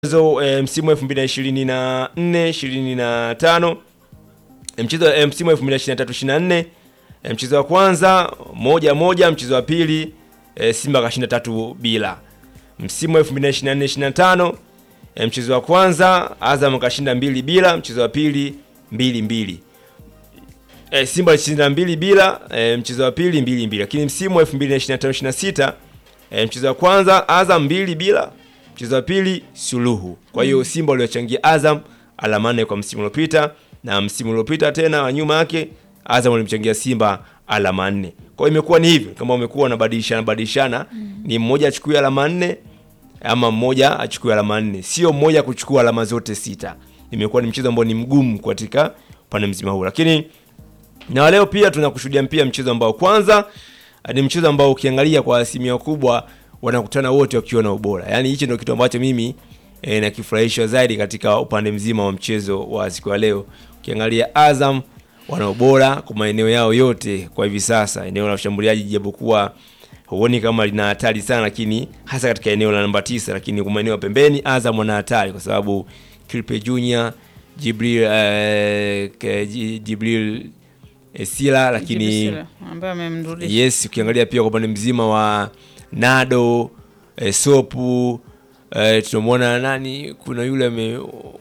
mchezo e, msimu 2024 25 e, mchezo e, msimu 2023 24 e, mchezo wa kwanza moja moja, mchezo wa pili e, Simba kashinda tatu bila. Msimu 2024 25 e, mchezo wa kwanza Azam kashinda mbili bila, mchezo wa pili mbili mbili. E, Simba alishinda mbili bila, e, mchezo wa pili mbili mbili. Lakini msimu 2025 26 e, mchezo wa kwanza Azam mbili bila mchezo wa pili suluhu. Kwa hiyo Simba waliochangia Azam alama nne kwa msimu uliopita, na msimu uliopita tena wa nyuma yake Azam walimchangia Simba alama nne. Kwa hiyo imekuwa ni hivyo, kama umekuwa unabadilishana badilishana, ni mmoja achukue alama nne ama mmoja achukue alama nne, sio mmoja kuchukua alama zote sita. Imekuwa ni mchezo ambao ni mgumu katika upande mzima huu, lakini na leo pia tunakushuhudia pia mchezo ambao kwanza ni mchezo ambao ukiangalia kwa asilimia kubwa wanakutana wote wakiwa na ubora. Yaani hichi ndio kitu ambacho mimi e, nakifurahishwa zaidi katika upande mzima wa mchezo wa siku ya leo. Ukiangalia Azam wana ubora kwa maeneo yao yote kwa hivi sasa. Eneo la ushambuliaji japokuwa huoni kama lina hatari sana, lakini hasa katika eneo la namba tisa, lakini kwa maeneo ya pembeni Azam wana hatari kwa sababu Kilpe Junior, Jibril eh, ke- Ji- Jibril eh, Sila lakini Jibisila, ambaye amemrudisha Yes, ukiangalia pia kwa upande mzima wa Nado e, Sopu e, tunamwona nani, kuna yule ame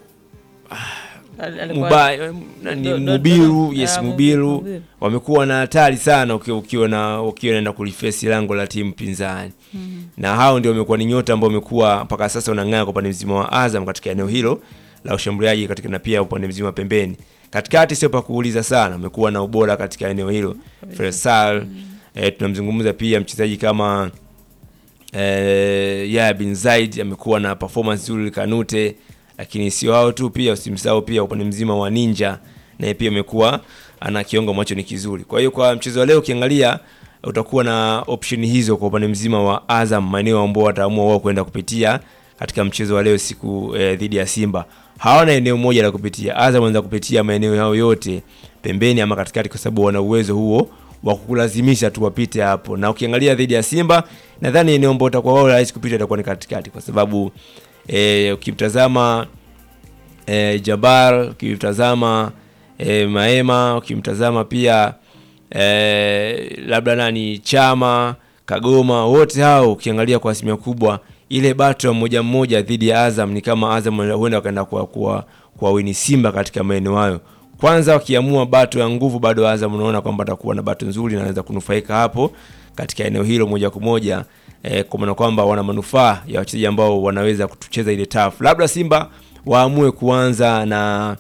Al- alikuwa- Muba, nani, Do- do- Mubiru do- yes, ya, Mubiru Mubiru. wamekuwa na hatari sana ukiwa ukiwa na ukiwa naenda kulifesi lango la timu pinzani na hao ndio wamekuwa ni nyota ambao wamekuwa mpaka sasa wanang'aa kwa upande mzima wa Azam katika eneo hilo la ushambuliaji katika na pia upande mzima wa pembeni. Katikati sio pa kuuliza sana, wamekuwa na ubora katika eneo hilo. Faisal eh, tunamzungumza pia mchezaji kama eh, Yahya bin Zaid amekuwa na performance nzuri Kanute, lakini sio hao tu, pia usimsahau pia upande mzima wa Ninja naye pia amekuwa ana kiungo ambacho ni kizuri. Kwa hiyo kwa mchezo wa leo ukiangalia utakuwa na option hizo kwa upande mzima wa Azam, maeneo ambao wataamua wao kwenda kupitia katika mchezo wa leo siku eh, dhidi ya Simba. Hawana eneo moja la kupitia. Azam wanaweza kupitia maeneo yao yote pembeni ama katikati, kwa sababu wana uwezo huo wa kukulazimisha tu wapite hapo. Na ukiangalia dhidi ya Simba, nadhani eneo ambao utakuwa wao rahisi kupita itakuwa ni katikati, kwa sababu eh, ukimtazama eh, Jabbar, ukimtazama eh, Maema, ukimtazama pia eh, labda nani Chama, Kagoma, wote hao ukiangalia kwa asilimia kubwa ile bato ya mmoja mmoja dhidi ya Azam ni kama Azam huenda wakaenda kwa kwa, kwa wini Simba katika maeneo hayo. Kwanza wakiamua bato ya nguvu, bado Azam unaona kwamba atakuwa na bato nzuri na anaweza kunufaika hapo katika eneo hilo moja kwa moja eh, kwa maana kwamba wana manufaa ya wachezaji ambao wanaweza kutucheza ile tafu. Labda Simba waamue kuanza na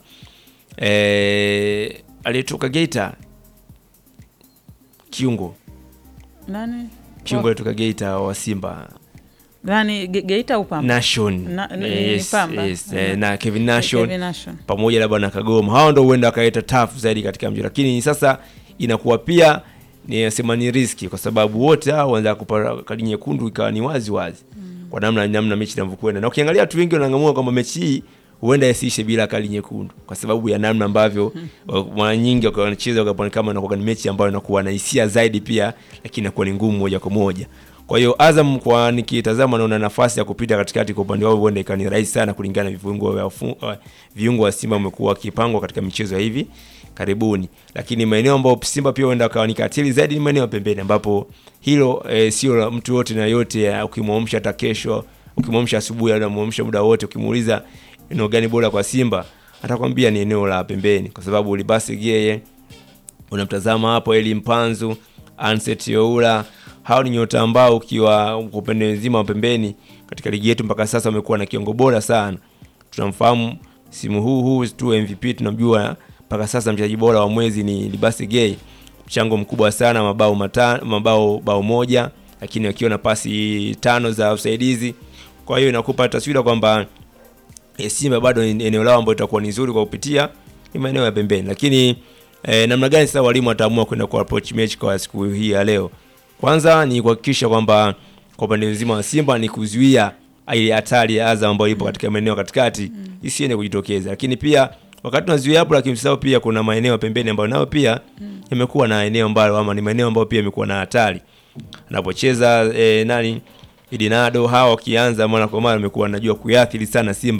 eh, aliyetoka Geita kiungo nani kiungo aliyetoka Geita wa Simba nani Ge- Geita au Pamba? Nation Na- ni- Eh, ni yes, Pamba. yes, eh, Mhm. na Kevin Nation Kevin Nation. pamoja labda na Kagoma, hao ndo huenda wakaleta tafu zaidi katika mchezo, lakini sasa inakuwa pia nisema ni riski, kwa sababu wote hao wanaweza kupa kadi nyekundu ikawa ni wazi wazi kwa namna namna mechi inavyokwenda, na ukiangalia watu wengi wanang'amua kwamba mechi hii huenda isiishe bila kadi nyekundu kwa sababu ya namna ambavyo wa- mara nyingi wakiwa wanacheza wakaona kama inakuwa ni mechi ambayo inakuwa na hisia zaidi pia, lakini inakuwa ni ngumu moja kwa moja. Kwa hiyo Azam kwa nikitazama naona nafasi ya kupita katikati kwa upande wao huenda ikawa ni rahisi sana kulingana na viungo vya ufu- uh, viungo wa Simba wamekuwa wakipangwa katika michezo ya hivi karibuni, lakini maeneo ambayo Simba pia huenda akawa ni katili zaidi ni maeneo ya pembeni, ambapo hilo eh, sio la mtu yote na yote. eh, Ukimwamsha hata kesho, ukimwamsha asubuhi, au unamwamsha muda wote, ukimuuliza eneo gani bora kwa Simba, atakwambia ni eneo la pembeni, kwa sababu Libasi Geye unamtazama hapo Eli Mpanzu, Anset Youla, hao ni nyota ambao ukiwa kwa upande mzima wa pembeni katika ligi yetu mpaka sasa wamekuwa na kiongo bora sana. Tunamfahamu simu huu huu tu MVP, tunamjua mpaka sasa mchezaji bora wa mwezi ni Libasi Gay, mchango mkubwa sana, mabao mata, mabao bao moja, lakini akiwa na pasi tano za usaidizi. Kwa hiyo inakupa taswira kwamba e, Simba bado ni eneo lao ambalo itakuwa ni nzuri kwa kupitia ni maeneo ya pembeni, lakini e, namna gani sasa walimu wataamua kwenda kwa approach mechi kwa siku hii ya leo? Kwanza ni kuhakikisha kwamba kwa upande mzima wa Simba ni kuzuia ile hatari ya Azam ambayo ipo katika maeneo katikati isiende kujitokeza, lakini pia wakati tunazuia hapo, lakini msahau pia kuna maeneo ya pembeni ambayo nayo pia yamekuwa na eneo ambalo ama ni maeneo ambayo pia yamekuwa na hatari anapocheza e, nani Idinado hawa wakianza mara kwa mara wamekuwa wanajua kuathiri sana Simba